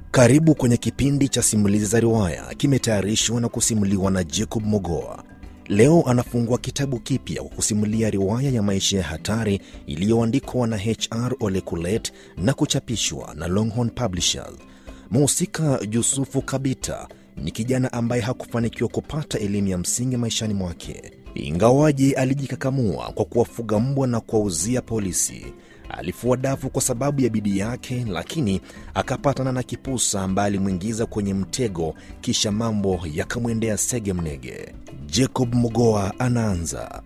Karibu kwenye kipindi cha simulizi za riwaya, kimetayarishwa na kusimuliwa na Jacob Mogoa. Leo anafungua kitabu kipya kwa kusimulia riwaya ya maisha ya hatari iliyoandikwa na HR Ole Kulet na kuchapishwa na Longhorn Publishers. Mhusika Yusufu Kabita ni kijana ambaye hakufanikiwa kupata elimu ya msingi maishani mwake, ingawaje alijikakamua kwa kuwafuga mbwa na kuwauzia polisi. Alifua dafu kwa sababu ya bidii yake, lakini akapatana na kipusa ambaye alimwingiza kwenye mtego, kisha mambo yakamwendea sege mnege. Jacob Mogoa anaanza.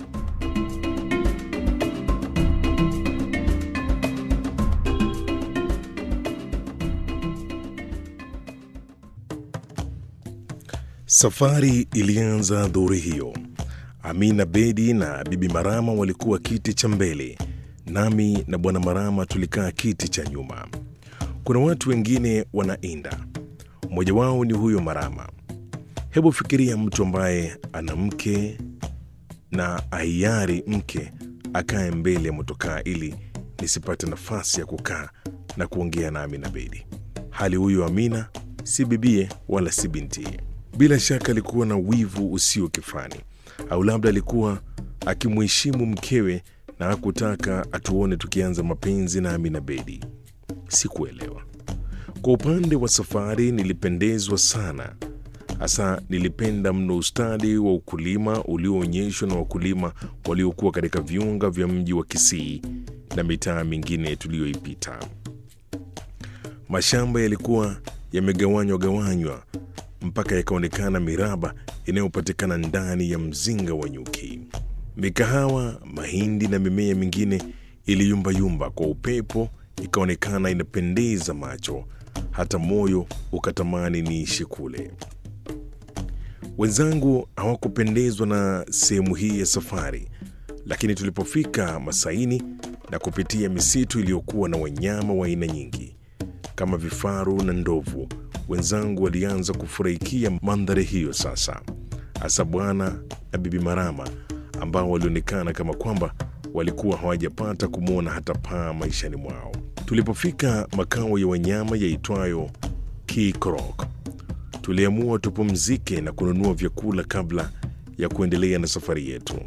Safari ilianza dhuhuri hiyo. Amina Bedi na Bibi Marama walikuwa kiti cha mbele, nami na Bwana Marama tulikaa kiti cha nyuma. Kuna watu wengine wanainda, mmoja wao ni huyo Marama. Hebu fikiria mtu ambaye ana mke na aiari mke akae mbele ya motokaa ili nisipate nafasi ya kukaa na kuongea na Amina Bedi, hali huyo Amina si bibie wala si bintie. Bila shaka alikuwa na wivu usio kifani, au labda alikuwa akimheshimu mkewe na hakutaka atuone tukianza mapenzi na Amina Bedi. Sikuelewa. Kwa upande wa safari, nilipendezwa sana, hasa nilipenda mno ustadi wa ukulima ulioonyeshwa na wakulima waliokuwa katika viunga vya mji wa Kisii na mitaa mingine tuliyoipita. Mashamba yalikuwa yamegawanywa gawanywa mpaka yakaonekana miraba inayopatikana ndani ya mzinga wa nyuki. Mikahawa, mahindi na mimea mingine iliyumbayumba kwa upepo, ikaonekana inapendeza macho, hata moyo ukatamani niishi kule. Wenzangu hawakupendezwa na sehemu hii ya safari, lakini tulipofika Masaini na kupitia misitu iliyokuwa na wanyama wa aina nyingi kama vifaru na ndovu, wenzangu walianza kufurahikia mandhari hiyo sasa, hasa bwana na bibi Marama ambao walionekana kama kwamba walikuwa hawajapata kumwona hata paa maishani mwao. Tulipofika makao ya wanyama yaitwayo Kikrok, tuliamua tupumzike na kununua vyakula kabla ya kuendelea na safari yetu.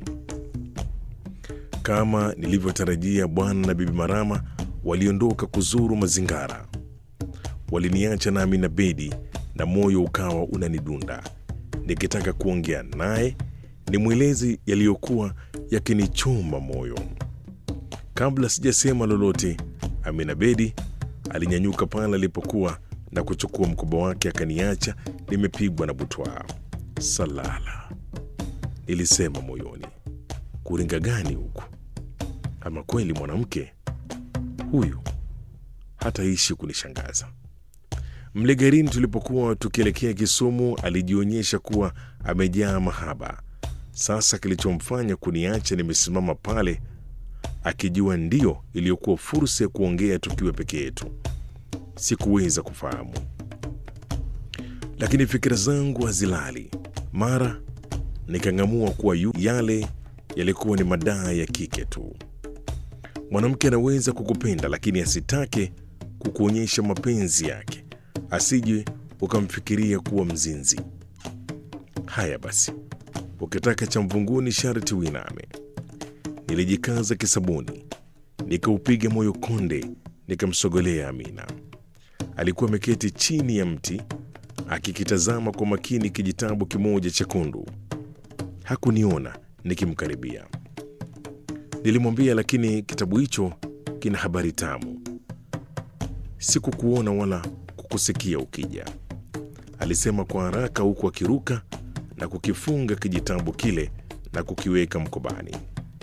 Kama nilivyotarajia, bwana na bibi Marama waliondoka kuzuru mazingara waliniacha na Amina Bedi na moyo ukawa unanidunda nikitaka kuongea naye nimwelezi yaliyokuwa yakinichoma moyo. Kabla sijasema lolote, Amina Bedi alinyanyuka pale alipokuwa na kuchukua mkoba wake akaniacha nimepigwa na butwaa. Salala, nilisema moyoni, kuringa gani huku? Ama kweli mwanamke huyu hataishi kunishangaza. Mle garini tulipokuwa tukielekea Kisumu, alijionyesha kuwa amejaa mahaba. Sasa kilichomfanya kuniacha nimesimama pale, akijua ndiyo iliyokuwa fursa ya kuongea tukiwa peke yetu, sikuweza kufahamu. Lakini fikira zangu hazilali. Mara nikang'amua kuwa yu yale yalikuwa ni madaa ya kike tu. Mwanamke anaweza kukupenda lakini asitake kukuonyesha mapenzi yake asije ukamfikiria kuwa mzinzi. Haya basi, ukitaka cha mvunguni sharti uiname. Nilijikaza kisabuni, nikaupiga moyo konde, nikamsogolea Amina. Alikuwa ameketi chini ya mti akikitazama kwa makini kijitabu kimoja chekundu. Hakuniona nikimkaribia. Nilimwambia, lakini kitabu hicho kina habari tamu. Sikukuona wala kusikia ukija, alisema kwa haraka, huku akiruka na kukifunga kijitabu kile na kukiweka mkobani.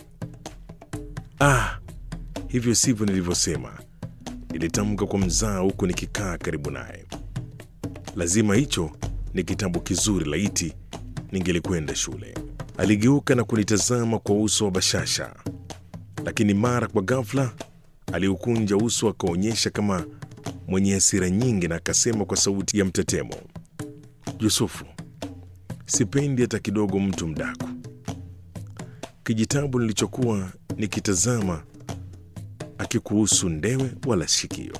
Ah, hivyo sivyo nilivyosema, nilitamka kwa mzaa, huku nikikaa karibu naye. Lazima hicho ni kitabu kizuri, laiti ningelikwenda shule. Aligeuka na kunitazama kwa uso wa bashasha, lakini mara kwa ghafla aliukunja uso akaonyesha kama mwenye hasira nyingi na akasema kwa sauti ya mtetemo, Yusufu, sipendi hata kidogo mtu mdaku. Kijitabu nilichokuwa nikitazama akikuhusu ndewe wala shikio.